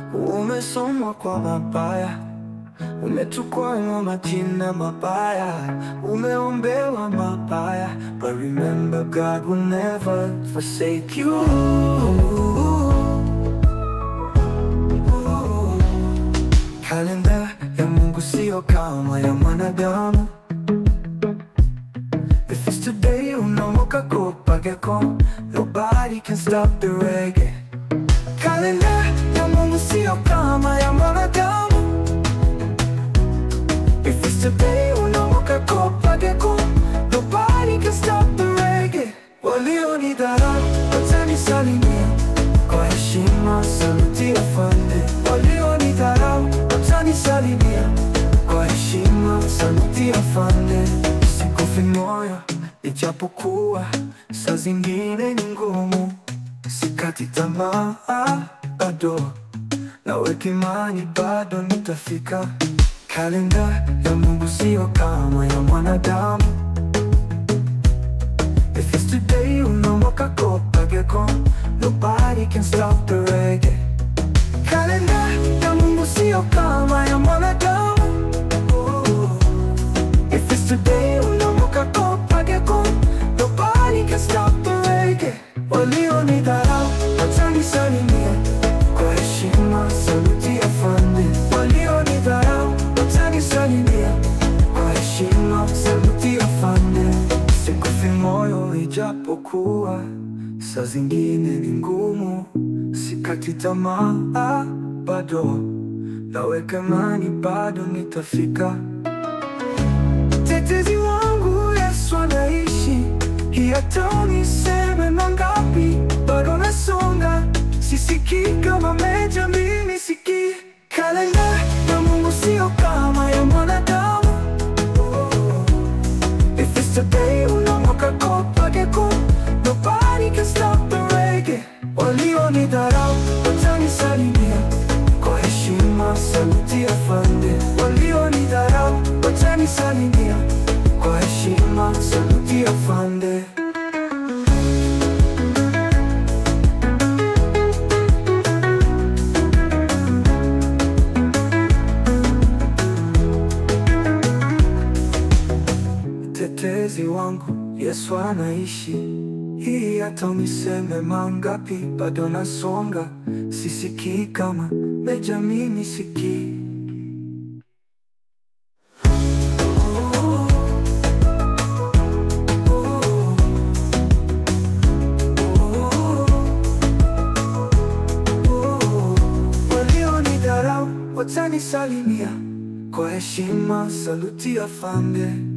Umesomwa kwa mabaya, umetukwana majina mabaya, umeombewa mabaya, but remember God will never forsake you. Kalenda ya Mungu sio kama ya mwanadamu. If it's today unaamka kupageko, nobody can stop the reggae. Kalenda ya Mungu sio kama ya mwanadamu. If it's today unaamka kupageko, nobody can stop the reggae. Walionidharau watanisalimia kwa heshima, saluti afande. Walionidharau watanisalimia kwa heshima, saluti afande. Sikufi moyo ijapokuwa saa zingine ni ngumu, sikati tamaa bado, naweka imani bado nitafika. Kalenda ya Mungu sio kama ya mwanadamu. If it's today unaamka kupageko, nobody can stop the reggae. Kalenda ya Mungu sio kama ya mwanadamu. If it's today unaamka kupageko, nobody can stop the reggae. Walionidharau watanisalimia kwa heshima, saluti afande. Walionidharau watanisalimia kwa heshima, saluti afande. Sikufi moyo ijapokuwa saa zingine ni ngumu, sikati tamaa bado, naweka imani bado nitafika. Tetezi wangu Yesu anaishi, hii hata uniseme mangapi, bado nasonga, sisikii kama meja, mimi sikii. Kalenda ya Mungu sio kama ya mwanadamu. If it's today unaamka kupageko, nobody can stop the reggae. Walionidharau watanisalimia kwa heshima, saluti afande. Walionidharau watanisalimia kwa heshima, saluti afande. Mtetezi wangu Yesu anaishi, hii hata uniseme mangapi, bado nasonga, sisikii kama meja, mimi sikii. Walionidharau watanisalimia kwa heshima, saluti afande.